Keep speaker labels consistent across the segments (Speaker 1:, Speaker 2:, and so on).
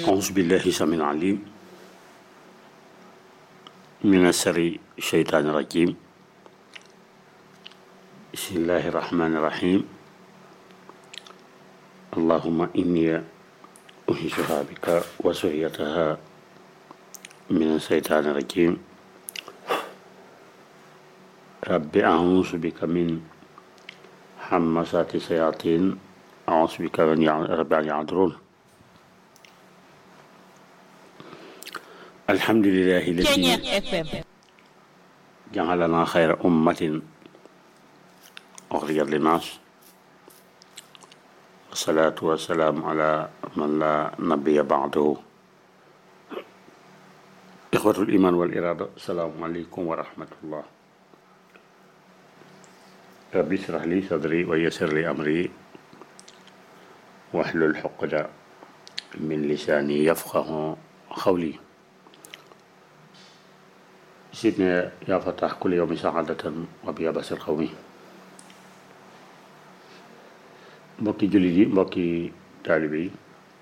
Speaker 1: أعوذ بالله السميع العليم من الشر الشيطان الرجيم بسم الله الرحمن الرحيم اللهم إني أنشها بك وسريتها من الشيطان الرجيم رب أعوذ بك من همسات الشياطين أعوذ بك من رب أن يعذرون الحمد لله الذي جعلنا خير أمة أخرجت للناس والصلاة والسلام على من لا نبي بعده إخوة الإيمان والإرادة السلام عليكم ورحمة الله ربي اشرح لي صدري ويسر لي أمري واحلل عقدة من لساني يفقه قولي سيدنا يا فتح كل يوم سعادة وبيابس القومي mbokki jullit yi mbokki taalibe yi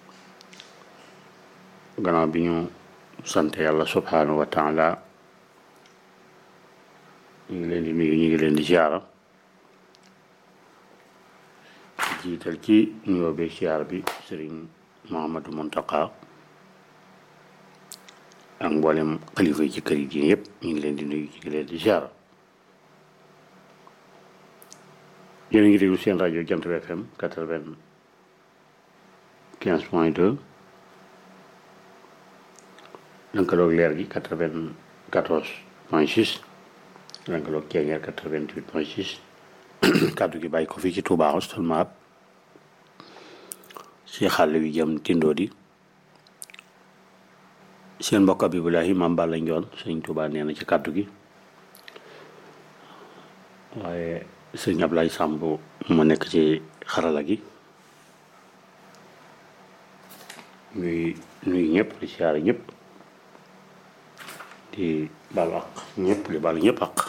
Speaker 1: gannaaw bi ñu sant yàlla subhanahu wa taala ñu ngi leen di nuyu ñu ngi leen di ziara jiital ci nuyoo bi ziar bi sëriñ Mouhamadou Mountakha ak mboolem xalifa yi ci kër yi diine yëpp ñu ngi leen di nuyu ñu ngi leen di ziara yéen a ngi déglu seen rajo Jant bi FM quatre-vingt-quinze point deux lënkaloog leer gi quatre-vingt-quatorze point six lënkaloog Ceeñeer quatre-vingt-huit point six kàddu gi bàyyi ko fii ci Touba Hostel Mab si xàll wi jëm tindoo di seen mbokk Abibulahi Maam Balla Njoon sëñ Touba nee na ci kàddu gi waaye sëñ Ablaye Samb mu nekk ci xarala gi ñuy nuyu ñëpp di siyaare ñëpp di baal ak ñëpp di baal ñëpp ak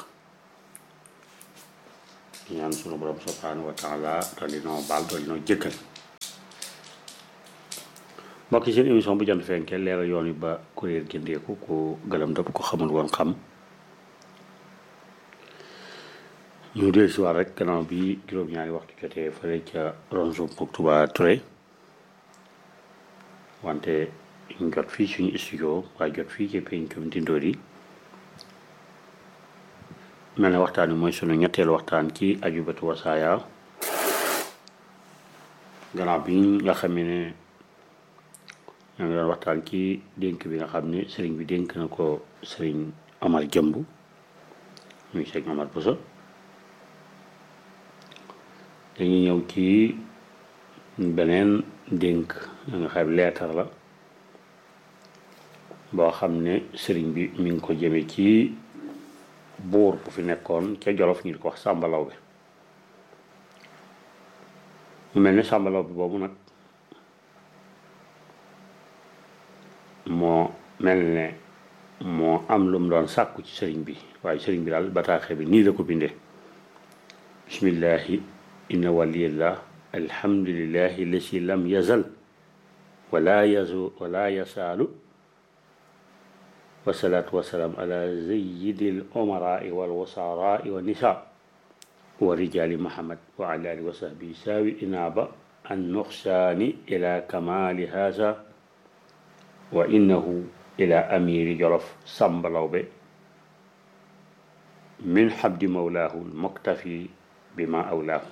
Speaker 1: ñaan sunu borom subhanahu wa taala dolli noo baal dolli noo jëkkal mbokk yi seen émission bu jant fenke leeral yoon yi ba kuréel jëndeeku ku gëlëm dëpp ko xamul woon xam ñu dee si waat rek gannaaw bi juróom-ñaari waxtu jotee fële ca ronso pour Touba Touré wante ñu jot fii suñu studio waaye jot fii ci pencum Tindodi mel ne waxtaan wi mooy sunu ñetteelu waxtaan ci ajubatu wasaaya gannaaw bi nga xam ne ñoo ngi doon waxtaan ci dénk bi nga xam ne sëriñ bi dénk na ko sëriñ Amar Jëmb muy sëriñ Amar Bousso dañuy ñëw ci beneen dénk nga xam leetar la boo xam ne sëriñ bi mi ngi ko jëme ci buur bu fi nekkoon ca Jolof ñu di ko wax sàmbalaw bi mu mel ne sàmbalaw bi boobu nag moo mel ne moo am lu mu doon sàkku ci sëriñ bi waaye sëriñ bi daal bataaxe bi nii la ko bindee bismillahi inna waliyallah alhamdulillahi lasi lam yazal wala yazu wala yasaalu wasalaatu wasalaam ala zayidi l umarai wal wasarai wa nisa wa rijali muhammad wa ala alihi wa sahbihi saawi inaaba an nuqsaani ila kamali haza wa innahu ila amiri jolof sambalawbe min habdi mawlaahu lmuktafi bima awlaahu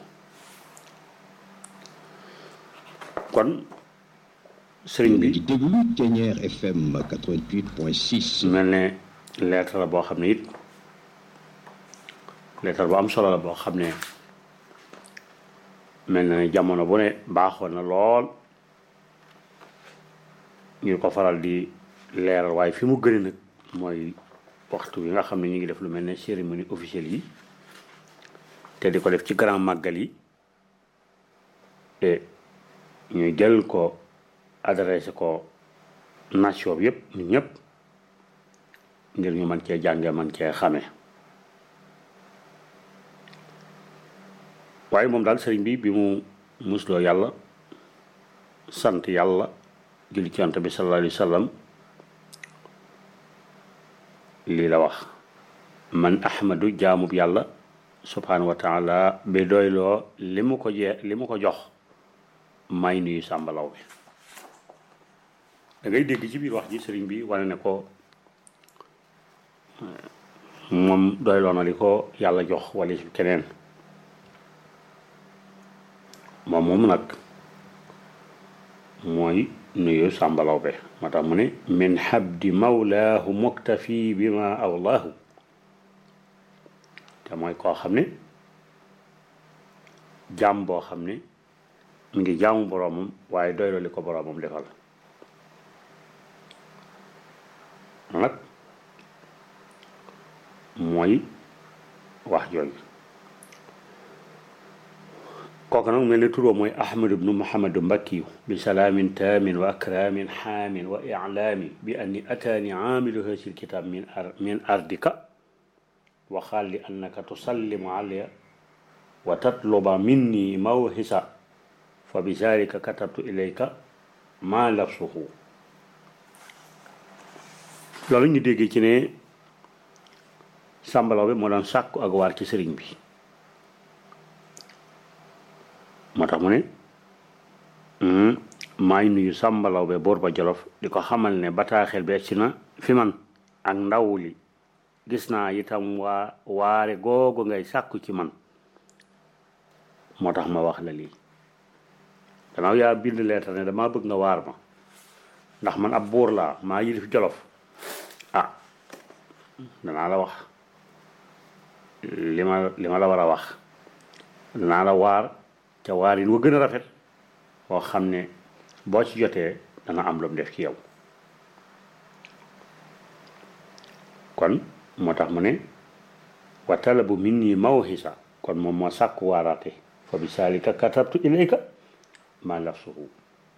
Speaker 1: kon sëriñ bi
Speaker 2: di déglu Thiéniere FM 88.6.
Speaker 1: mel ne lettre la boo xam ne it lettre bu am solo la boo xam ne mel na ne jamono bu ne baaxoon na lool ñu ko faral di leeral waaye fi mu gën nag mooy waxtu bi nga xam ne ñu ngi def lu mel ne cérémonie officielle yi te di ko def ci grand màggal yi te ñu jël ko adressé ko nation bi yëpp ñun ñëpp ngir ñu mën cee jànge mën cee xame waaye moom daal sëriñ bi bi mu musloo yàlla sant yàlla julli ci yonent bi sallallahu alayhi wa sallam lii la wax man ahmadu jaamub yàlla subhanahu wa taala bi doyloo li mu ko jee li mu ko jox may nuyu sàmbalaw bi da ngay dégg ci biir wax ji sëriñ bi wane ne ko moom doyloo na li ko yàlla jox wala keneen moom moom nag mooy nuyu sàmbalaw be moo tax mu ne min habdi mawlaahu muktafi bi ma awlaahu te mooy koo xam ne jaam boo xam ne mu ngi jaamu boroomam waaye doyloo li ko boroomam defal nag mooy wax jooju kooku nag mel ne turoo mooy ahmad ibnu muhammadu mbakkiyu bi salaamin taamin wa akraamin xaamin wa iclaami bi anni ataani aamilu hasil kitaab min ar min ardika wa xaal li annaka tusallimu alaya wa tatluba minni mawhisa fa bi zalika katabtu ilayka ma lafsuhu loolu ñu dégg ci ne sàmbalaw bi moo doon sàkku ak waar ci sëriñ bi moo tax mu ne maa ngi nuyu sàmbalaw be boor ba jolof di ko xamal ne bataaxel bi egsi na fi man ak ndaw li gis naa itam waa waare googu ngay sàkku ci man moo tax ma wax la lii gannaaw yaa bind leetar ne damaa bëgg nga waar ma ndax man ab buur laa maa yilif jolof ah danaa la wax li ma li ma la war a wax danaa la waar ca waar yi wa gën a rafet boo xam ne boo ci jotee dana am lu mu def ci yow kon moo tax mu ne wa talabu minni mawhisa kon moom moo sàkku waaraate fa bi saalika katabtu ilayka ma lafsuhu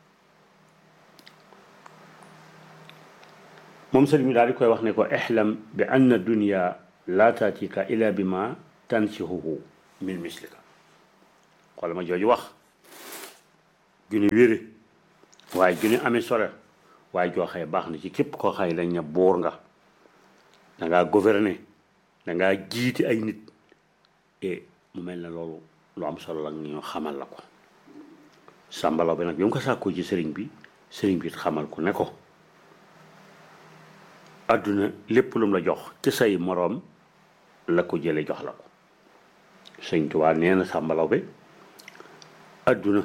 Speaker 1: moom sëriñ mi daal di koy wax ne ko ixlam bi anna dunya la tatika ila bi ma tansihuhu min mislika xool ma jooju wax juni wére waaye juni amee sore waaye joo xëy baax na ci képp koo xëy dañ ne buur nga dangaa gouverner dangaa jiiti ay nit e mu mel ne loolu lu am solo la ñu xamal la ko sàmbalaw bi nag bi mu ko sàkkoo ci sëriñ bi sëriñ bi xamal ko ne ko àdduna lépp lum la jox ci say moroom la ko jële jox la ko sëñ Tuubaa nee na sàmbalaw bi àdduna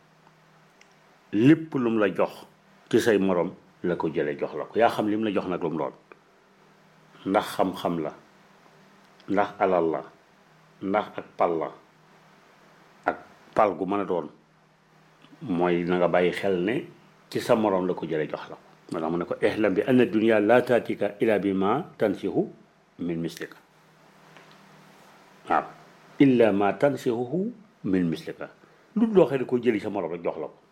Speaker 1: lépp lum la jox ci say moroom la ko jële jox la ko yaa xam lim la jox nag lu mu doon ndax xam-xam la ndax alal la ndax ak pal la ak pal gu mën a doon mooy na nga bàyyi xel ne ci sa moroom la ko jële jox la ko moo tax mu ne ko ihlam bi anna dunya la taatika ila bi ma tansihu min mislika waaw illa ma tansihuhu min mislika lu loo xam ne ko jëli sa moroom rek jox la ko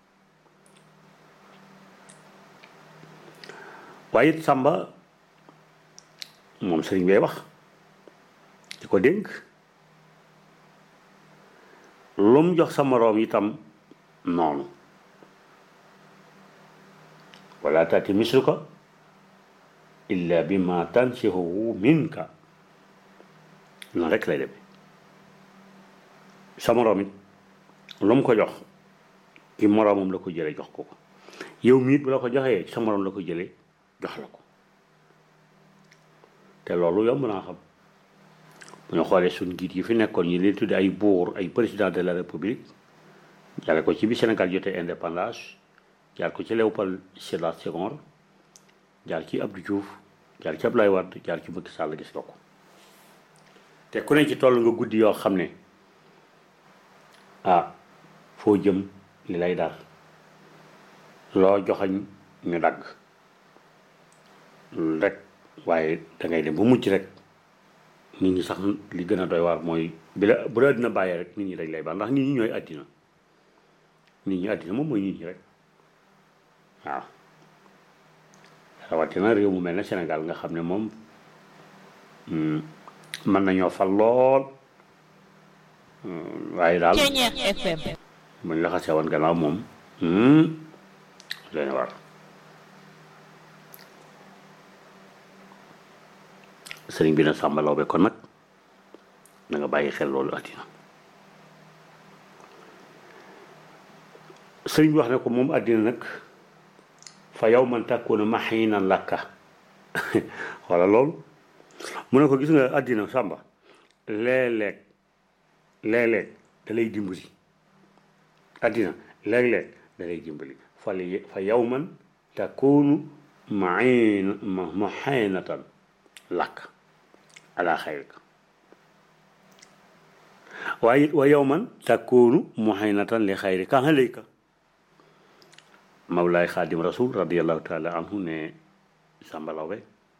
Speaker 1: waaye it sàmba moom sëriñ bay wax di ko dénk lu mu jox sa moroom itam noonu wala taati misluka illa bi ma tansihuhu minka noonu rek lay demee sa moroom it lu mu ko jox ki moroomam la ko jële jox ko ko yow miit bu la ko joxee sa moroom la ko jële jox la ko te loolu yomb naa xam bu ñu xoolee suñ njiit yi fi nekkoon ñi leen tudde ay buur ay président de la république jaare ko ci bi Sénégal jotee indépendance jaar ko ci Léopold Sédar Senghor jaar ci Abdou Diouf jaar ci Abdoulaye Wade jaar ci Macky Sall gis nga ko te ku ne ci toll nga guddi yoo xam ne ah foo jëm li lay dar loo joxañ ñu dagg rek waaye dangay dem ba mujj rek nit ñi sax li gën a doy waar mooy bi la bu la àddina bàyyee rek nit ñi dañ lay baal ndax nit ñi ñooy àddina nit ñi àddina moom mooy nit ñi rek waaw rawatina réew mu mel ne Sénégal nga xam ne moom mën nañoo fal lool waaye daal buñ la xasee woon gannaaw moom doy na war sëriñ bi na Samba Laobé kon nag na nga bàyyi xel loolu àddina sëriñ bi wax ne ko moom àddina nag fa yow man takkuuna maxiinan lakka wala loolu mu ne ko gis nga àddina Samba léeg-léeg léeg-léeg da lay dimbali àddina léeg-léeg da lay dimbali fa li fa yow man takkuunu maxiin maxiinatan lakk ala xayrika waaye wa yow man takkuunu muhaynatan li xayrika alayka mawlaay xaadim rasul radiallahu taala anhu ne Samba Laobé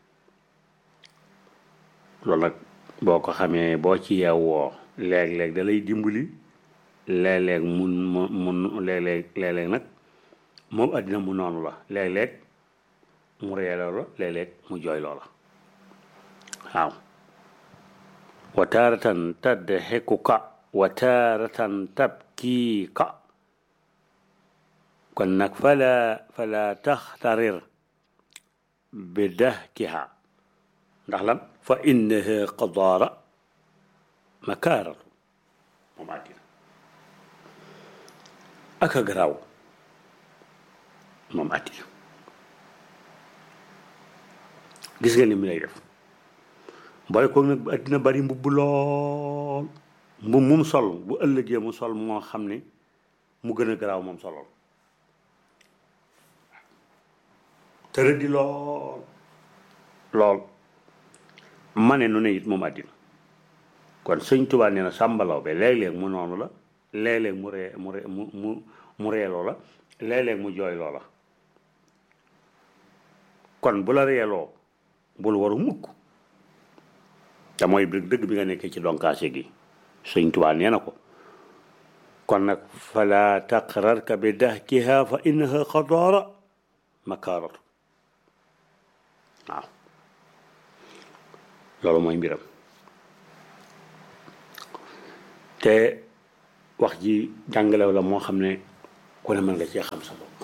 Speaker 1: loolu nag boo ko xamee boo ci yeewoo léeg-léeg da lay dimbali léeg-léeg mun mu mun léeg-léeg léeg-léeg nag moom àddina mu noonu la léeg-léeg mu reeloo la léeg-léeg mu jooyloo la waaw wa taaratan tadxikuka wa taaratan tabkiika kon nag fala fala taxtarir bi dahkiha ndax lan fa innaha qadaara makaaratu moom àddina ak a garaaw moom àddina gis nga ni mu lay def boole ko nag àddina bari mbubb lool mbubb mum sol bu ëllëgee mu sol moo xam ne mu gën a garaaw moom solool tërë di lool lool ma ne nu ne it moom àddina kon sëñ Tuubaa nee na Samba Laobé léeg-léeg mu noonu la léeg-léeg mu ree mu ree mu mu mu reeloo la léeg-léeg mu jooyloo la kon bu la reeloo bul waru mukk te mooy dëgg dëgg bi nga nekkee ci donkaase gi sëñ Tuubaa nee na ko kon nag fala taqrarka bi dahkiha fa innaha xadaara makaaratu waaw loolu mooy mbiram te wax ji jàngalew la moo xam ne ku ne mën nga cee xam sa bopp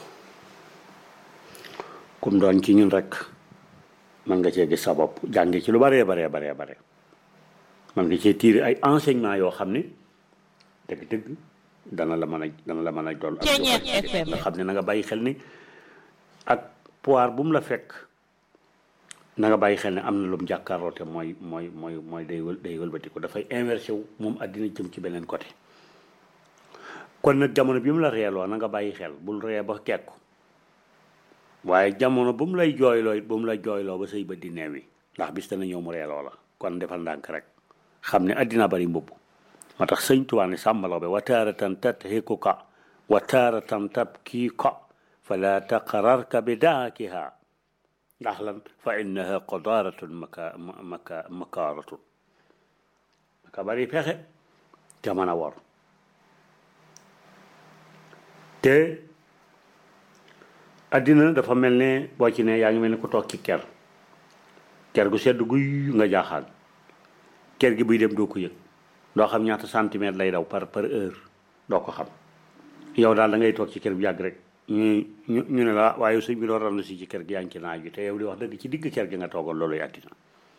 Speaker 1: kum doon ci ñun rek mën nga cee gis sa bopp jànge ci lu baree baree baree bare mën nga cee tiir ay enseignement yoo xam ne dëgg-dëgg dana la mën a dana la mën a doon ak nga xam ne na nga bàyyi xel ni ak poire bu mu la fekk na nga bàyyi xel ne am na lu mu jàkkaarloo te mooy mooy mooy mooy day wël day wëlbati ko dafay inversé wu moom àddina jëm ci beneen côté kon nag jamono bi mu la reeloo na nga bàyyi xel bul ree ba kekku waaye jamono bu mu lay jooyloo it bu mu la jooyloo ba say bët di neew yi ndax bis dana ñëw mu reeloo la kon defal ndànk rek xam ne àddina bari mbubb moo tax sëñ Tuubaa ne Samba Laobé wa taaratan tadhikuka wa taaratan tabkiika fala taqrarka bi daakiha ndax lan fa innaha qadaaratun maka maka makaaratun maka bari pexe te mën a wor te àddina dafa mel ne boo ci ne yaa ngi mel ne ku toog ci ker ker gu sedd guy nga jaaxaan ker gi buy dem doo ko yëg doo xam ñaata centimètre lay daw par par heure doo ko xam yow daal da ngay toog ci ker bu yàgg rek ñu ñu ñu ne la waaye sëñ bi doon randu si ci kër gi yaa ngi ci naaj bi te yow di wax dëgg ci digg kër gi nga toogoon loolu àddina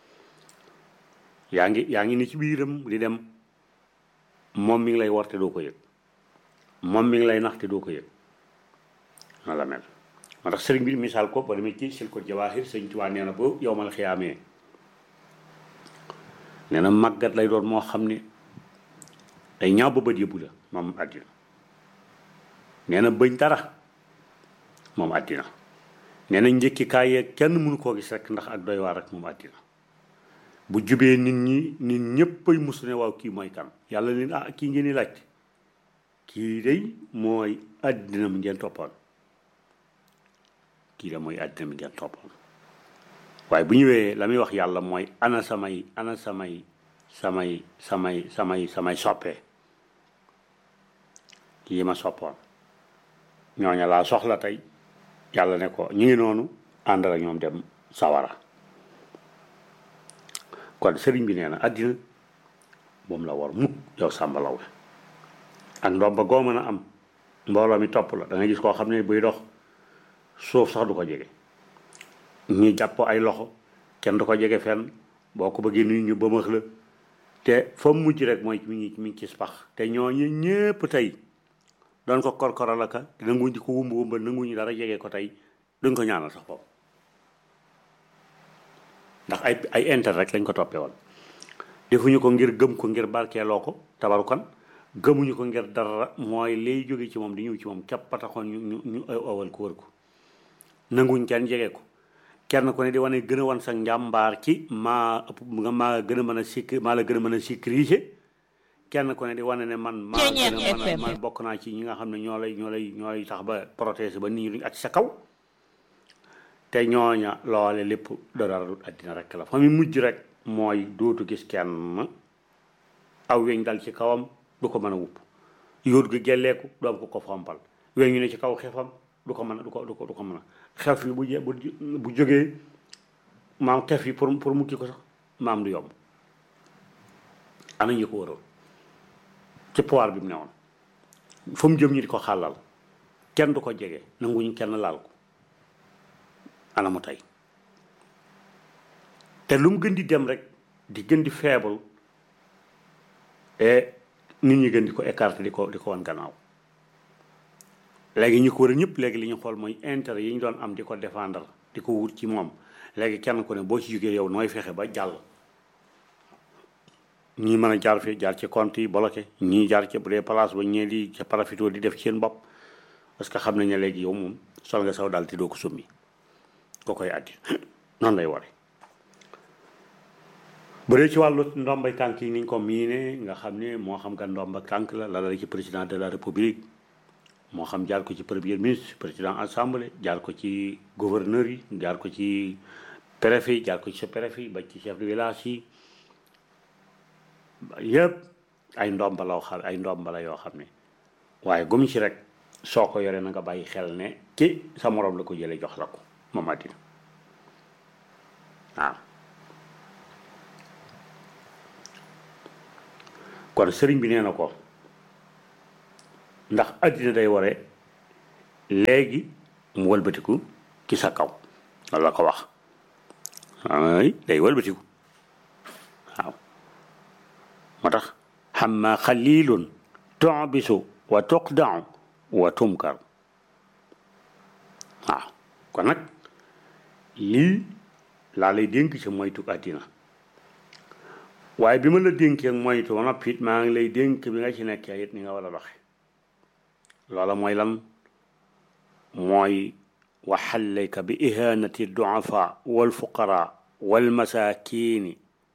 Speaker 1: yaa ngi yaa ngi ni ci biiram di dem moom mi ngi lay war te doo ko yëg moom mi ngi lay nax te doo ko yëg na la mel moo tax sëriñ bi misaal ko ba demee ci sil ko jawaahir sëñ Tuubaa nee na ba yow mal xiyaamee nee na màggat lay doon moo xam ne day ñaaw ba bët yëbbu la moom àddina nee na bëñ dara moom àddina nee na njëkki kaay yeeg kenn mënu koo gis rek ndax ak doy waar rek moom àddina bu jubee nit ñi nit ñëppay musu ne waaw kii mooy kan yàlla leen ah kii ngeen di laajte kii day mooy àddina mi ngeen toppoon kii da mooy àddina mi ngeen toppoon waaye bu ñëwee la muy wax yàlla mooy ana samay ana samay samay samay samay samay soppe yi ma soppoon ñooña laa soxla tey yàlla ne ko ñu ngi noonu ànd ak ñoom dem sawara kon sëriñ bi nee na àddina moom la war mukk yow Samba Laobé ak ndomba goo mën a am mbooloo mi topp la da nga gis koo xam ne buy dox suuf sax du ko jege ñu jàpp ay loxo kenn du ko jege fenn boo ko bëggee nuyu ñu bëmax la te fa mu mujj rek mooy mi ngi mi ngi ci pax te ñooñu ñépp tey doon ko korkoral aka nanguñ di ko wumba wumba nanguñu dara jege ko tey duñ ko ñaanal sax foofu ndax ay ay intérêt rek lañ ko toppee woon defuñu ko ngir gëm ko ngir barkeeloo ko tabarukan gëmuñu ko ngir dara mooy lay jóge ci moom di ñëw ci moom képp taxoon ñu ñu ñu awal ko wër ko nanguñ kenn jege ko kenn ku ne di wane gën a wan sa njàmbaar ci maa ëpp nga maa gën a mën a sikk maa la gën a mën a sécuriser kenn ku ne di wane ne man maa gën a mën a man bokk naa ci ñi nga xam ne ñoo lay ñoo lay ñoo lay tax ba protéger ba nit ñi duñ ak sa kaw te ñooña loole lépp dara du àddina rek la fa mu mujj rek mooy dootu gis kenn aw weñ dal ci kawam du ko mën a wupp yóot gi gelleeku du am ko ko fompal weñ ñu ne ci kaw xefam du ko mën a du ko du ko du ko mën a xef yi bu je bu bu jógee maam xef yi pour pour mukki ko sax maam du yomb ana ñu ko waroon ci poir bi mu ne woon fa mu jëm ñi di ko xàllal kenn du ko jege nanguñu kenn laal ko ana mu tey te lu mu gën di dem rek di gën di faible et nit ñi gën di ko écarter di ko di ko wan gannaaw léegi ñu ko war a ñëpp léegi li ñu xool mooy intérêt yi ñu doon am di ko défendre di ko wut ci moom léegi kenn ku ne boo ci jógee yow nooy fexe ba jàll ñii mën a jaar fi jaar ci compte yi bloqué ñii jaar ci bu dee place ba ñee di ca parafito di def ci seen bopp parce que xam nañ ne léegi yow moom sol nga saw daal te doo ko summi ko koy addi noonu lay ware bu dee ci wàllu ndombay tànk yi niñ ko miine nga xam ne moo xam nga ndomba tànk la la ci président de la république moo xam jaar ko ci premier ministre président assemblée jaar ko ci gouverneur yi jaar ko ci préfet yi jaar ko ci sa préfet yi ba ci chef de village yi yëpp ay ndomba la xam ay ndomba la yoo xam ne waaye gum ci rek soo ko yoree na nga bàyyi xel ne ci sa morom la ko jëlee jox la ko moom àddina waaw kon sëriñ bi nee na ko ndax àddina day ware léegi mu wëlbatiku ci sa kaw loolu la ko wax ay day wëlbatiku waaw moo tax xamma xalilun tubisu wa tuqdau wa tumkar waaw kon nag lii laa lay dénk ci moytu àddina waaye bi ma la dénkee moytu ba noppi it maa ngi lay dénk bi nga ci nekkee it ni nga war a doxe loola mooy lan mooy waxallayka bi ihanati duafa walfuqara walmasakini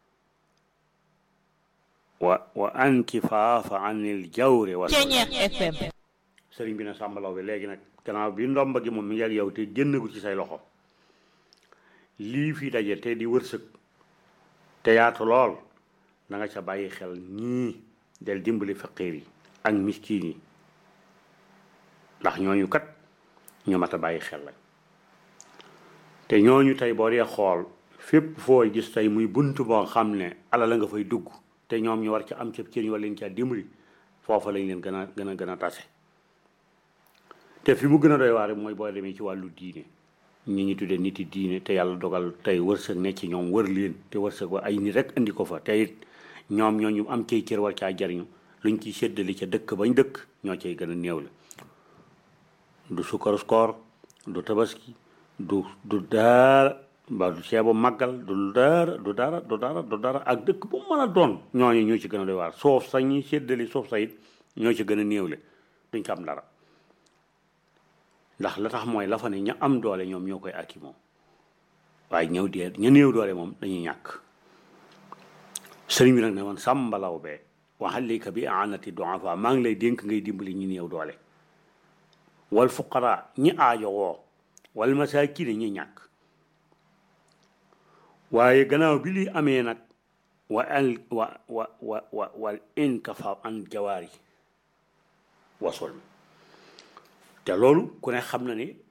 Speaker 1: wa wa ankifaafa an il jawri wa sëriñ bi na sàmbalaw bi léegi nag gannaaw bi ndomba gi moom mi ngi ak yow te génnagul ci say loxo lii fi daje te di wërsëg te yaatu lool na nga ca bàyyi xel ñii del dimbali faqiir yi ak miskin yi ndax ñooñu kat ñu mat a bàyyi xel lañ te ñooñu tey boo dee xool fépp foo gis tey muy bunt boo xam ne ala la nga fay dugg te ñoom ñu war ca am ca cër ñu war leen caa dimbali foofa lañ leen gën a gën a gën a tase te fi mu gën a doy waar mooy boo demee ci wàllu diine ñi ñi tuddee nit yi diine te yàlla dogal tey wërsëg ne ci ñoom wër leen te wërsëg wa ay nit rek indi ko fa te it ñoom ñoo ñu am cay cër war caa jariñu luñ ciy séddali ca dëkk bañ dëkk ñoo cay gën a néew la du sukkaru koor du tabaski du du daara ba du ceebu màggal du dara du dara du dara du dara ak dëkk bu mën a doon ñooñu ñoo ci gën a doy waar soof sa ñuy séddali soof sa it ñoo ci gën a néewle duñ ko am dara ndax la tax mooy la fa ne ña am doole ñoom ñoo koy akki moom waaye ñëw dee ña néew doole moom dañuy ñàkk sëriñ bi nag ne woon sàmbalaw bee waxalika bi aanati duafa maa ngi lay dénk ngay dimbali ñi néew doole wal fuqara ñi aajo woo wal masakine ñi ñàkk waaye gannaaw bi li amee nag wa al wa wa wa wa wal inkafa an jawaari wasul te loolu ku ne xam na ni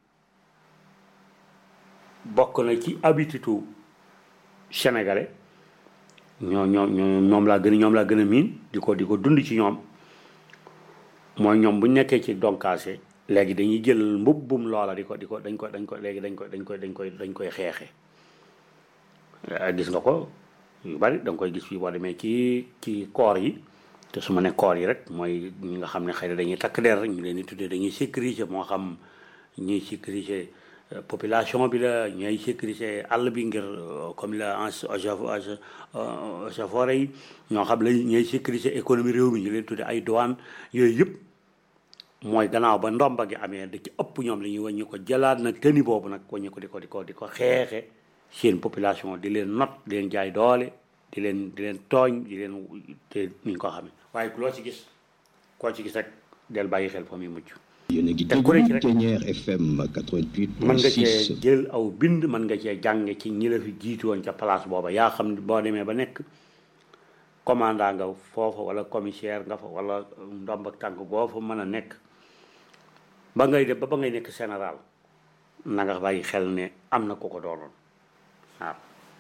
Speaker 1: bokk na ci habitude sénégalais ñoo ñoo ñoo ñoom laa gën a ñoom laa gën a miin di ko di ko dund ci ñoom mooy ñoom bu ñu nekkee ci donkaase léegi dañuy jël mbubbum loola di ko di ko dañ ko dañ ko léegi dañ ko dañ koy dañ koy dañ koy xeexe gis nga ko yu bari da nga koy gis fii boo demee ci ci koor yi te su ma ne koor yi rek mooy ñi nga xam ne xëy na dañuy takk der rek ñu leen di tuddee dañuy sécuriser moo xam ñuy sécuriser population bi la ñooy sécuriser àll bi ngir comme la eaux-et-forêts yi ñoo xam la ñooy sécuriser économie réew mi ñu leen tuddee ay douane yooyu yëpp mooy gannaaw ba ndomba gi amee da ci ëpp ñoom la ñuy wàññi ko jëlaat nag tëni boobu nag wàññi ko di ko di ko di ko xeexe seen population di leen not di leen jaay doole di leen di leen tooñ di leen te niñ ko xamee waaye loo ci gis koo ci gis rek del bàyyi xel fa muy mucc
Speaker 2: yéen a ngi
Speaker 1: te ku ne ci
Speaker 2: déglu
Speaker 1: rek
Speaker 2: Ténière FM 88.6
Speaker 1: mën nga cee jël aw bind mën nga cee jànge ci ñi la fi jiitu woon ca place booba yaa xam ne boo demee ba nekk commandant nga foofa wala commissaire nga fa wala ndomb ak tànk boo fa mën a nekk ba ngay def ba ba ngay nekk général na nga bàyyi xel ne am na ko ko doonoon waaw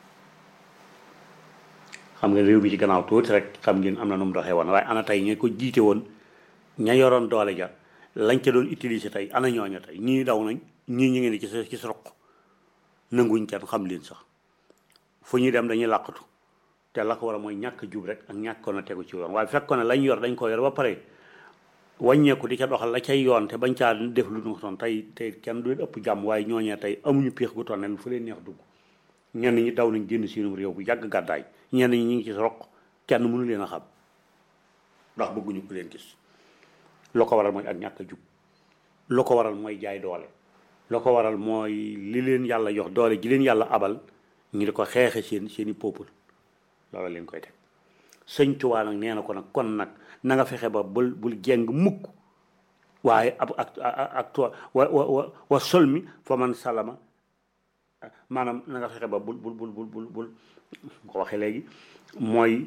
Speaker 1: xam nga réew mi ci gannaaw tuuti rek xam ngeen am na nu mu doxee woon waaye ana tey ña ko jiite woon ña yoroon doole ja lañ ca doon utiliser tey ana ñooña tey ñii daw nañ ñii ñu ngi ne ci sa ci sa roq nanguñ kenn xam leen sax fu ñuy dem dañuy làqatu te la ko war a mooy ñàkk jub rek ak ñàkkoon a tegu ci yoon waaye fekkoon ne lañ yor dañ ko yor ba pare wàññeeku di ca doxal la cay yoon te bañ caa def lu ñu toon tey tey kenn du leen ëpp jàmm waaye ñooñee tey amuñu piix gu toll ne fu leen neex dugg ñenn ñi daw nañ génn seenum réew bu yàgg gàddaay ñenn ñi ñu ngi ci roq kenn mënu leen a xam ndax bëgguñu ku leen gis loo ko waral mooy ak ñàkk a jub loo ko waral mooy jaay doole loo ko waral mooy li leen yàlla jox doole ji leen yàlla abal ñu di ko xeexe seen seeni peuple loola leen koy teg sëñ Tuubaa nag nee na ko nag kon nag na nga fexe ba bul bul jeng mukk waaye ab ak ak wa wa wa wa sol mi fa man salama maanaam na nga fexe ba bul bul bul bul bul bul ko waxee léegi mooy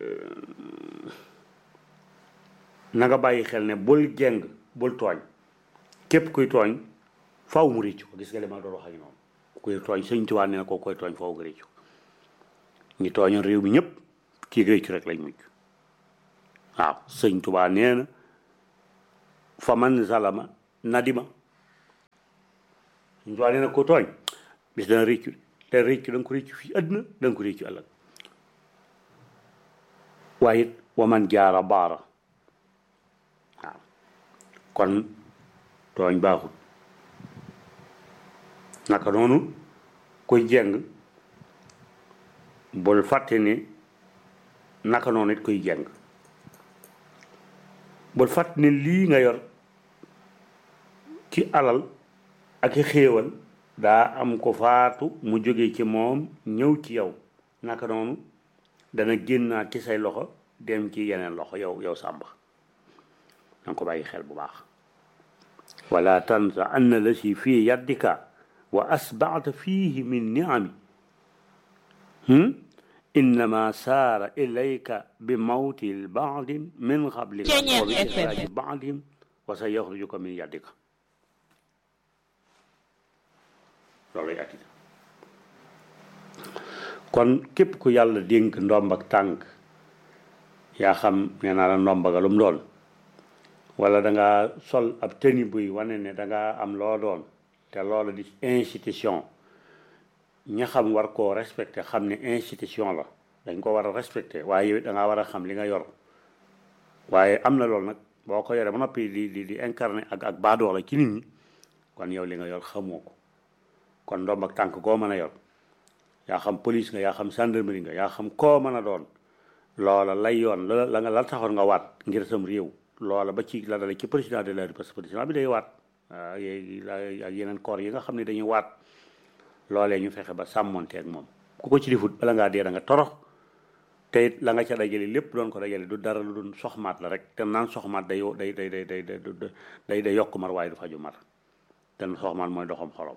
Speaker 1: na nga bàyyi xel ne bul jeng bul tooñ képp kuy tooñ faaw mu réccu ko gis nga li ma doon wax ak noonu kuy tooñ sëñ Tuubaa nee na koo koy tooñ faaw nga réccu ñi tooñoon réew mi ñëpp kii réccu rek lañ mujj waaw sëñ Tuubaa nee na fa man zalama nadima sëñ Tuubaa nee na ko tooñ bis dana réccu te réccu da nga ko réccu fii àdduna da nga ko réccu ëllëg waaye it wa man jaara baara waaw kon tooñ baaxul naka noonu kuy jeng bul fàtte ni naka noonu it kuy jeng bul fàtte ni lii nga yor ci alal ak i xéewal daa am ko faatu mu jóge ci moom ñëw ci yow naka noonu dana génnaat ci say loxo dem ci yeneen loxo yow yow sàmba danga ko bàyyi xel bu baax wala tansa anna la si fii yaddika wa asbaata fiihi min niami innama saara ilayka bi mawti baadin min qablika wa bi ixraaji baadin wa sa yaxrujuka min yaddika loolu lay attita kon képp ku yàlla dénk ndomb ak tànk yaa xam nee naa la ndomba ga lu mu doon wala da nga sol ab tëni buy wane ne da nga am loo doon te loolu di institution ña xam war koo respecté xam ne institution la dañ ko war a respecté waaye yow da ngaa war a xam li nga yor waaye am na loolu nag boo ko yoree ba noppi di di di incarné ak ak baadoola ci nit ñi kon yow li nga yor xamoo ko kon ndomb ak tànk koo mën a yor yaa xam police nga yaa xam gendarmerie nga yaa xam koo mën a doon loola lay yoon la la nga la taxoon nga waat ngir sam réew loola ba ci la dale ci président de la République parce que président bi day waat ak yeneen corps yi nga xam ne dañuy waat loolee ñu fexe ba sàmmonte ak moom ku ko ci difut bala ngaa dee da nga torox te it la nga ca dajale lépp doon ko dajale du dara lu doon soxmaat la rek te naan soxmaat day day day day day day day yokk mar waaye du faju mar te soxmaat mooy doxam xorom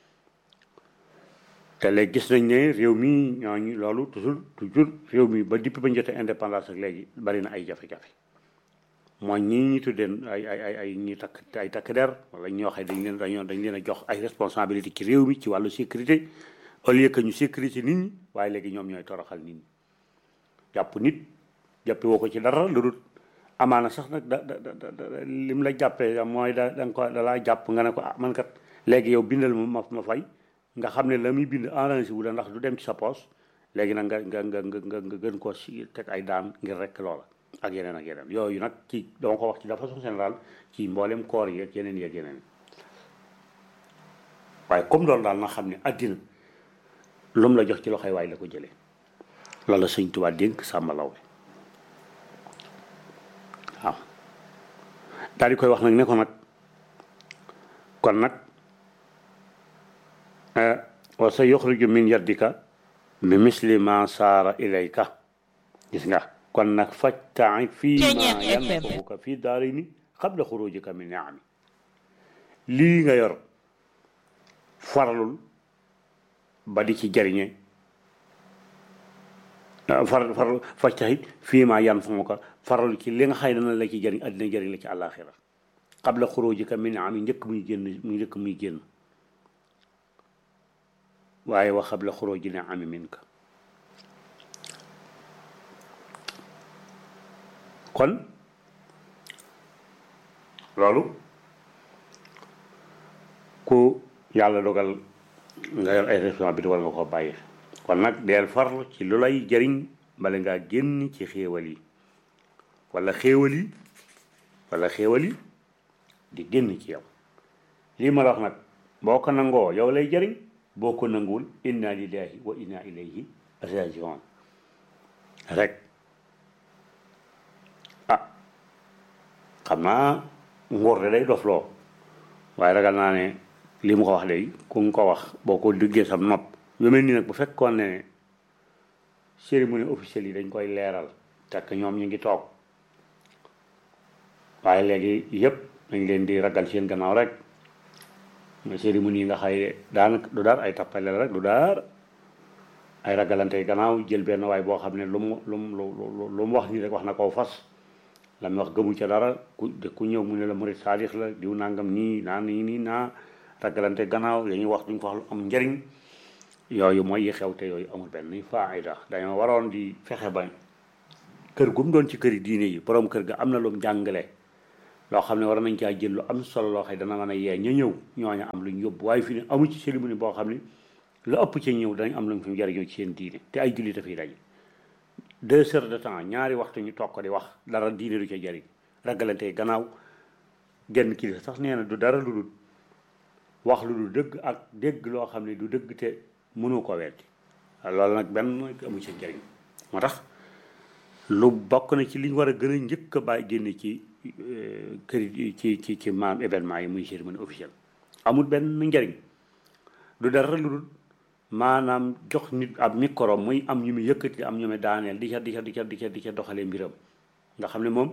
Speaker 1: te léegi gis nañ ne réew mi ñooñu loolu toujours toujours réew mi ba depuis ba ñu jotee indépendance ak léegi bari na ay jafe-jafe mooy ñii ñu tuddee ay ay ay ay ñi takk ay takk der wala ñoo xam dañ leen dañoo dañ leen a jox ay responsabilité ci réew mi ci wàllu sécurité au lieu que ñu sécurité nit ñi waaye léegi ñoom ñooy toroxal nit ñi jàpp nit jàppe woo ko ci dara lu dul amaana sax nag da da da lim la jàppee mooy da da nga ko da laa jàpp nga ne ko ah man kat léegi yow bindal ma ma fay nga xam ne la muy bind arrangé wu la ndax du dem ci sa poos léegi nag nga nga nga nga nga gën koo si teg ay daan ngir rek loola ak yeneen ak yeneen yooyu nag ci dama ko wax ci de façon générale ci mboolem koor yi ak yeneen yi ak yeneen waaye comme loolu daal na xam ne àddina lu mu la jox ci loxoy waay la ko jëlee loolu la sëñ Tuubaa dénk Sàmba Lawbe waaw daal di koy wax nag ne ko nag kon nag wa sa yuxriju min yaddika bi misli ma saara ilayka gis nga kon nag fajta'i fii ma yanfa'uka fii daarayni qabla xurujika min ni'ami lii nga yor faralul ba di ci jariñe far faral fajta'i fii ma yanfa'uka faralul ci li nga xëy dana la ci jariñ àddina jariñ la ci àllaaxira qabla xurujika min ni'ami njëkk muy génn muy njëkk muy génn waaye wa qabla xuruji ni'ami minka kon loolu ku yàlla dogal nga yor ay responsabilité war nga ko bàyyi kon nag deel farlu ci lu lay jëriñ bala ngaa génn ci xéewal yi wala xéewal yi wala xéewal yi di génn ci yow lii ma la wax nag boo ko nangoo yow lay jëriñ boo ko nanguwul inna lillahi wa inna ilayhi rajiun rek ah xam naa nguur de day dof loo waaye ragal naa ne li mu ko wax léegi ku nga ko wax boo ko duggee sam nopp yu mel nii nag bu fekkoon ne cérémonie officielle yi dañ koy leeral tekk ñoom ñu ngi toog waaye léegi yëpp dañ leen di ragal seen gannaaw rek mais cérémonie yi nga xay daanaka du daar ay tappale la rek du daar ay ragalante gannaaw jël benn waay boo xam ne lu mu lu mu lu mu wax nii rek wax na koo fas la mu wax gëmu ca dara ku de ku ñëw mu ne la murit saalix la diw nangam nii naa nii nii naa ragalante gannaaw dañuy wax duñ ko wax lu am njëriñ yooyu mooy yi xew te yooyu amul benn faayda dañoo waroon di fexe ba kër gu mu doon ci këri diine yi borom kër ga am na lu mu jàngale loo xam ne war nañ caa jël lu am solo loo xam ne dana mën a yee ña ñëw ñooña am lu ñu yóbbu waaye fi ne amu ci cérémonie boo xam ne lu ëpp ci ñëw danañ am lu ñu fi jariñoo ci seen diine te ay jullit dafay daje deux heures de temps ñaari waxtu ñu toog ko di wax dara diine du ca jariñ ragalante gannaaw genn kilifa sax nee na du dara lu dul wax lu du dëgg ak dégg loo xam ne du dëgg te mënu ko weddi loolu nag benn amu ci njëriñ moo tax lu bokk na ci li ñu war a gën a njëkk a bàyyi génne ci kër ci ci ci maam événement yi muy cérémonie officielle amul benn njëriñ du dara lu dul maanaam jox nit ab micro muy am ñu muy yëkkati am ñu muy daaneel di ca di ca di ca di ca di ca doxalee mbiram nga xam ne moom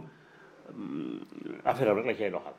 Speaker 1: affaire rek la cay doxal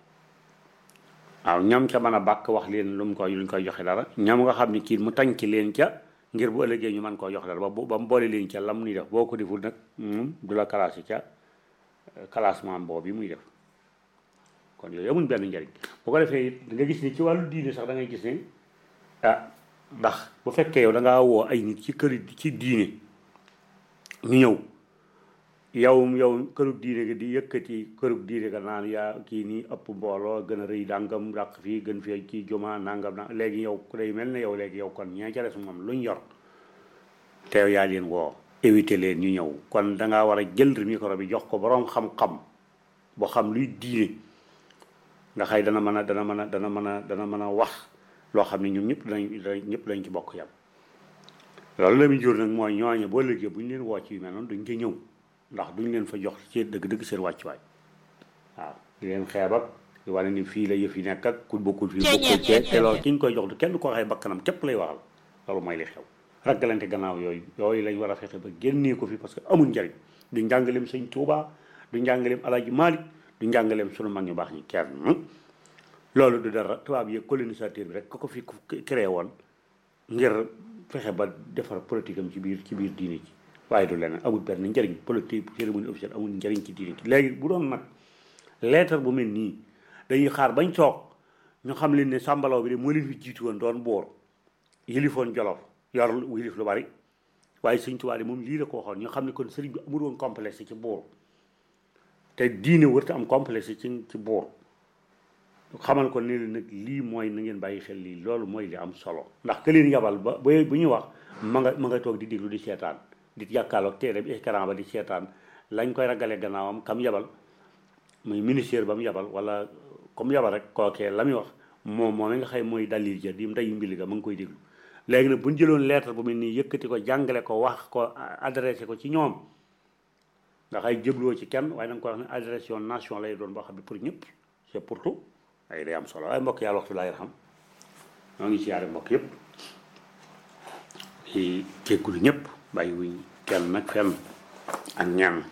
Speaker 1: waaw ñoom ca mën a bàkk wax leen lu mu koy lu ñu koy joxe dara ñoom nga xam ne kii mu tànk leen ca ngir bu ëllëgee ñu mën koo jox dara ba ba mu boole leen ca lam nuy def boo ko deful nag du la classé ca classement boobu bi muy def kon yooyu amuñ benn njëriñ bu ko defee it da nga gis ni ci wàllu diine sax da ngay gis ne ah ndax bu fekkee yow da ngaa woo ay nit ci kër ci diine ñu ñëw yow yow kërug diine gi di yëkkati kërug diine ga naan yaa kii nii ëpp mbooloo gën a rëy dàngam dàq fii gën fii kii juma nangam na léegi yow ku day mel ne yow léegi yow kon ñee ca des moom luñ yor te yaa leen woo éviter leen ñu ñëw kon da ngaa war a jël micro bi jox ko boroom xam-xam boo xam luy diine nga xëy dana mën a dana mën a dana mën a dana mën a wax loo xam ne ñoom ñëpp danañ danañ ñëpp dañ ci bokk yam loolu la muy jur nag mooy ñooñu boo léegi bu ñu leen woo ci yu mel noonu duñ ci ñëw ndax duñ leen fa jox ci dëgg-dëgg seen wàccuwaay waaw di leen xeeb ak di wane ni fii la yëf yi nekk ak ku bokkul fii bokkul cee te loolu ki ñu koy jox du kenn ko waxee bakkanam képp lay waxal loolu mooy li xew ragalante gannaaw yooyu yooyu lañ war a fexe ba génnee ko fi parce que amul njariñ du njàngaleem sëñ Tuubaa du njàngaleem Alaaji Maalik du njàngaleem sunu mag ñu baax ñi kenn loolu du dara tubaab yi colonisateur bi rek ko ko fi créé woon ngir fexe ba defar politique am ci biir ci biir diine ci waaye du leneen amul benn njëriñ politique cérémonie officielle amul njëriñ ci diine ci léegi bu doon nag leetar bu mel nii dañuy xaar bañ toog ñu xam leen ne sàmbalaw bi de moo leen fi jiitu woon doon boor yilifoon jolof yor yilif lu bari waaye sëñ Tuubaa de moom lii la ko waxoon ñu xam ne kon sëriñ bi amul woon complexe ci boor te diine wërta am complexe ci ci boor xamal ko ne leen nag lii mooy na ngeen bàyyi xel lii loolu mooy li am solo ndax que leen yabal ba ba bu ñu wax ma nga ma nga toog di déglu di seetaan di jàkkaarloog téere bi écran ba di seetaan lañ koy ragale gannaawam kam yabal muy ministère ba mu yabal wala comme yabal rek kookee la muy wax moom moom nga xëy mooy dalil ja di ndeyu mbili ga ma ngi koy déglu léegi nag bu ñu jëloon lettre bu mel nii yëkkati ko jàngale ko wax ko adressé ko ci ñoom nga xay jëbloo ci kenn waaye da nga ko wax ne adressation nation lay doon boo xam ne pour ñëpp c'est pour tout ay day am solo waaye mbokk yàlla waxtu laay xam ñoo ngi siyaare mbokk yëpp di jéggulu ñëpp bàyyi wuñ kenn nag fenn ak ñaan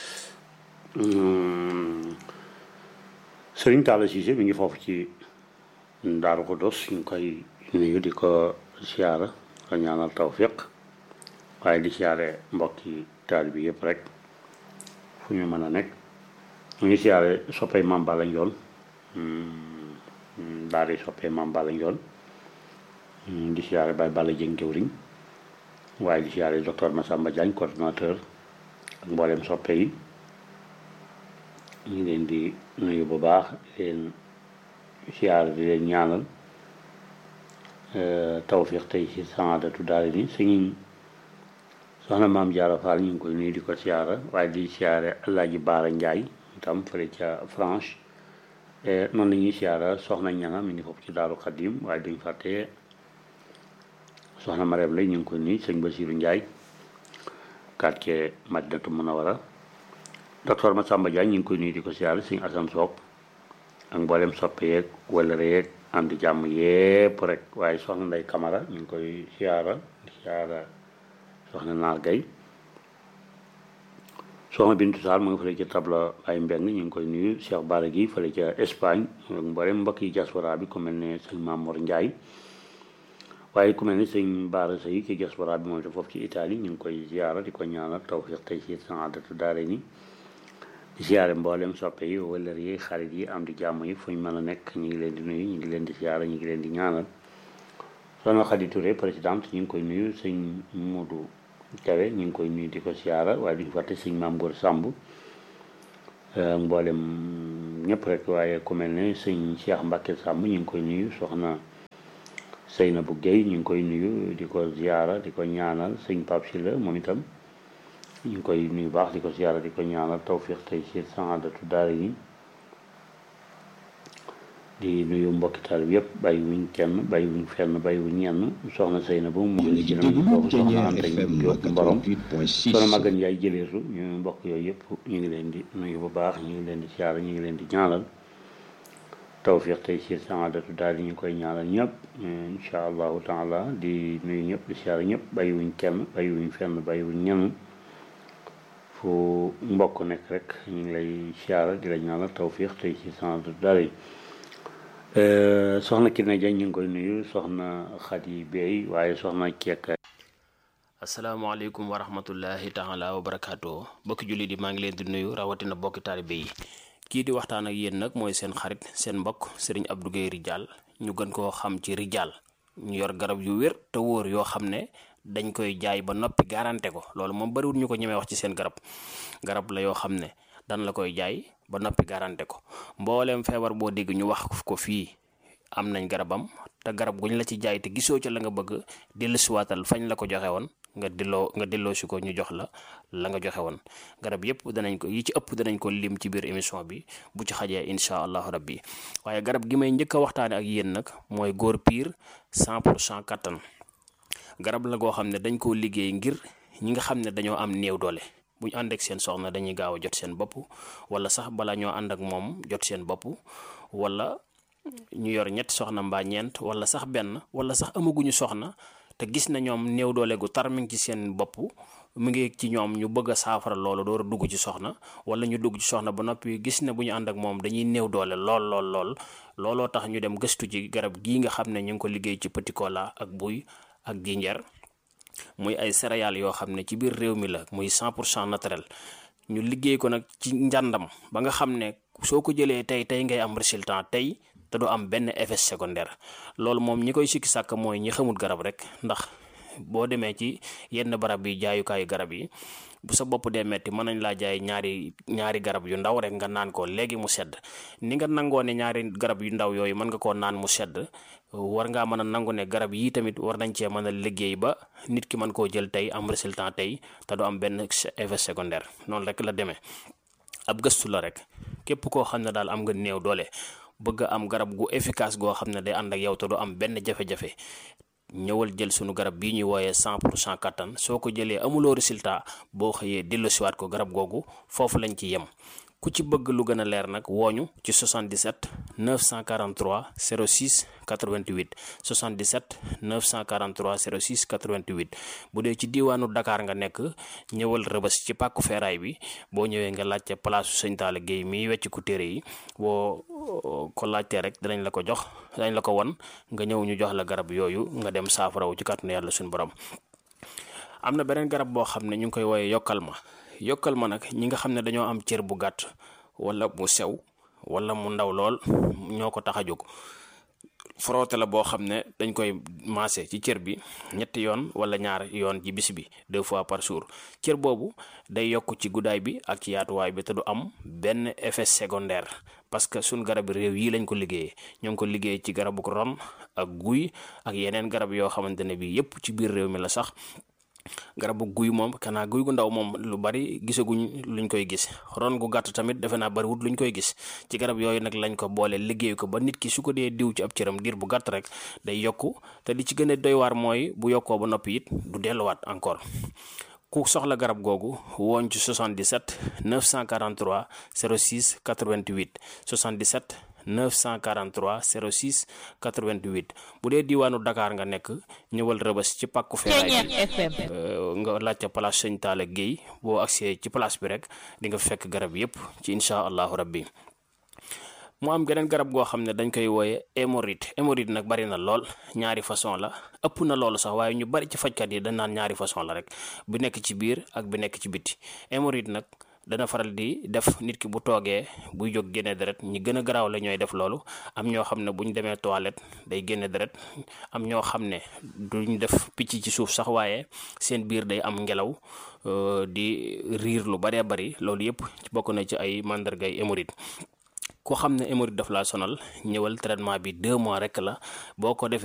Speaker 1: Sëriñ Talla Cissé mi ngi foofu ci Daaru Xudoos ñu ngi koy nuyu di ko siyaara ko ñaanal tawfiq waaye di siyaare mbokki taal bi yëpp rek fu ñu mën a nekk ñu ngi siyaare soppay Maam Balla Njoon daal di soppee Maam Balla Njoon di siyaare Baye Balla Jëng jëwriñ waaye di siyaare docteur Massamba Diagne coordinateur ak mboolem soppe yi ñu ngi leen di nuyu bu baax di leen siyaare di leen ñaanal tawfiq tey ci saadatu daal ni suñu soxna maam Jaara Fall ñu ngi koy nuyu di ko siyaara waaye di siyaare Alaaji Baara Njaay itam fële ca France noonu la ñuy siyaara soxna ñanga mi ngi foofu ci Daaru Xadim waaye duñ fàtte soxna Mareem lay ñu ngi koy nuyu sëñ Basiru Njaay quartier Madinatu Munawara docteur Massamba Diagne ñu ngi koy nuyu di ko siyaara sëñ Asan Soog ak mboolem soppe yeeg wala yeeg am di jàmm yépp rek waaye soxna Ndey Kamara ñu ngi koy siyaara di siyaara soxna Naar Gay soxna Bintu Saar mu ngi fële ca tabla ay mbeng ñu ngi koy nuyu Cheikh Bara gi fële ca Espagne ak mboolem mbokk yi diaspora bi ku mel ne sëñ Mamour Ndiaye waaye ku mel ne sëñ Bara Sey ci diaspora bi moom te foofu ci Italie ñu ngi koy siyaara di ko ñaanal tawfiq tey ci saadatu daare ni di siyaare mboolem soppe yi wëllër yi xarit yi am di jàmm yi fu ñu mën a nekk ñu ngi leen di nuyu ñu ngi leen di siyaare ñu ngi leen di ñaanal soxna Khady Touré présidente ñu ngi koy nuyu sëñ Modou Kawe ñu ngi koy nuyu di ko siyaara waaye duñu fàtte sëñ Maam Góor Sàmb mboolem ñëpp rek waaye ku mel ne sëñ Cheikh Mbacke Sàmb ñu ngi koy nuyu soxna Seynabou Guèye ñu ngi koy nuyu di ko siyaara di ko ñaanal sëñ Pape Sylla moom itam ñu ngi koy nuyu baax di ko siyaara di ko ñaanal tawfiq tey ci saadatu daara yi di nuyu mbokki taal bi yëpp bàyyi wuñ kenn bàyyi wuñ fenn bàyyi wuñ ñenn soxna Seyna ba mu ngi ci foofu soxna Anta Diop Mborom soxna Magan Yaay jëleetu ñu mbokk yooyu yëpp ñu ngi leen di nuyu bu baax ñu ngi leen di siyaara ñu ngi leen di ñaanal tawfiq tey ci saadatu daal yi ñu koy ñaanal ñëpp incha allahu taala di nuyu ñëpp di siyaara ñëpp bàyyi wuñ kenn bàyyi wuñ fenn bàyyi wuñ ñenn fu mbokk nekk rek ñu ngi lay siyaara di la ñaanal tawfiq tey ci saadatu daal yi soxna Kine Diagne ñu ngi koy nuyu soxna Khady Bey waaye soxna Kekk.
Speaker 3: asalaamaaleykum wa rahmatullahi taala wa barakaatu bokki jullit yi maa ngi leen di nuyu rawatina bokki taalibe yi kii di waxtaan ak yéen nag mooy seen xarit seen mbokk sëriñ Abdou Guèye Ridial ñu gën koo xam ci Ridial ñu yor garab yu wér te wóor yoo xam ne dañ koy jaay ba noppi garanté ko loolu moom bariwul ñu ko ñemee wax ci seen garab garab la yoo xam ne dan la koy jaay ba noppi garanté ko mbooleem feebar boo dégg ñu wax ko fii am nañ garabam te garab guñ la ci jaay te gisoo ca la nga bëgg dellusiwaatal fañ la ko joxe woon nga delloo nga delloo si ko ñu jox la la nga joxe woon garab yëpp danañ ko yi ci ëpp danañ ko lim ci biir émission bi bu ci xajee incha allahu rabbi waaye garab gi may njëkk a waxtaane ak yéen nag mooy góor piir 100 pour cent kattan garab la goo xam ne dañ koo liggéey ngir ñi nga xam ne dañoo am néew doole bu ñu ànd ak seen soxna dañuy gaaw a jot seen bopp wala sax bala ñoo ànd ak moom jot seen bopp wala ñu yor ñetti soxna mbaa ñeent wala sax benn wala sax amaguñu soxna te gis na ñoom néew doole gu tar mi ngi ci seen bopp mu ngi ci ñoom ñu bëgg a saafara loolu door a dugg ci soxna wala ñu dugg ci soxna ba noppi gis na bu ñu ànd ak moom dañuy néew doole lool lool lool looloo tax ñu dem gëstu ci garab gii nga xam ne ñu ngi ko liggéey ci petit cola ak buy ak jinjeer muy ay céréales yoo xam ne ci biir réew mi la muy 100 pour cent naturel ñu liggéey ko nag ci njàndam ba nga xam ne soo ko jëlee tey tey ngay am résultat tey te du am benn effet secondaire loolu moom ñi koy sikki sàkk mooy ñi xamul garab rek ndax boo demee ci yenn barab yi jaayukaayu garab yi bu sa bopp dee metti mën nañ laa jaay ñaari ñaari garab yu ndaw rek nga naan ko léegi mu sedd ni nga nangoo ne ñaari garab yu ndaw yooyu mën nga koo naan mu sedd war ngaa mën a nangu ne garab yii tamit war nañ cee mën a liggéey ba nit ki mën koo jël tey am résultat tey te du am benn effet secondaire noonu rek la demee ab gëstu la rek képp koo xam ne daal am nga néew doole bëgg a am garab gu efficace goo xam ne day ànd ak yow te du am benn jafe-jafe ñëwal jël sunu garab bii ñuy wooyee 100 pour cent kattan soo ko jëlee amuloo résultat boo xëyee delloosiwaat ko garab googu foofu lañ ci yem ku ci bëgg lu gën a leer nag wooñu ci 77 943 06 88 77 943 06 88 bu dee ci diiwaanu Dakar nga nekk ñëwal rëbës ci pàkku feeraay bi boo ñëwee nga laajte place su sëñ Talla Guèye miy wecc ku téere yi boo ko laajtee rek dinañ la ko jox dinañ la ko won nga ñëw ñu jox la garab yooyu nga dem saafarawu ci kàttanu yàlla suñu borom am na beneen garab boo xam ne ñu ngi koy wooyee yokkal ma yokkal ma nag ñi nga xam ne dañoo am cër bu gàtt wala mu sew wala mu ndaw lool ñoo ko tax a jóg frotté la boo xam ne dañ koy maase ci cër bi ñetti yoon wala ñaar yoon ci bis bi deux fois par jour cër boobu day yokk ci guddaay bi ak ci yaatuwaay bi te du am benn effet secondaire parce que suñ garab réew yi lañ ko liggéeyee ñoo ngi ko liggéey ci garabu ron ak guy ak yeneen garab yoo xamante ne bi yépp ci biir réew mi la sax garabu guy moom kanaa guy gu ndaw moom lu bari gisaguñ luñ koy gis ron gu gàtt tamit defe naa bariwut luñ koy gis ci garab yooyu nag lañ ko boole liggéey ko ba nit ki su ko dee diw ci ab cëram diir bu gàtt rek day yokku te li ci gën a doy waar mooy bu yokkoo ba noppi it du delluwaat encore ku soxla garab googu wooñ ci 77 943 06 88 77 943 06 88 bu dee diwaanu Dakar nga nekk ñëwal rëbës ci pàkku feeraay bi nga laajte place sëñ Talla Guèye boo agsee ci place bi rek di nga fekk garab yépp ci incha allahu rabbi mu am geneen garab goo xam ne dañ koy wooye hémorroïde hémorroïde nag bari na lool ñaari façon la ëpp na loolu sax waaye ñu bari ci fajkat yi dañ naan ñaari façon la rek bi nekk ci biir ak bi nekk ci biti hémorroïde nag dana faral di def nit ki bu toogee buy jóg génne deret ñi gën a garaaw la ñooy def loolu am ñoo xam ne bu ñu demee toilette day génne deret am ñoo xam ne duñ def picc ci suuf sax waaye seen biir day am ngelaw di riir lu baree bari loolu yépp bokk na ci ay màndargay hémorroïde koo xam ne hémorroïde daf laa sonal ñëwal traitement bi deux mois rek la boo ko defee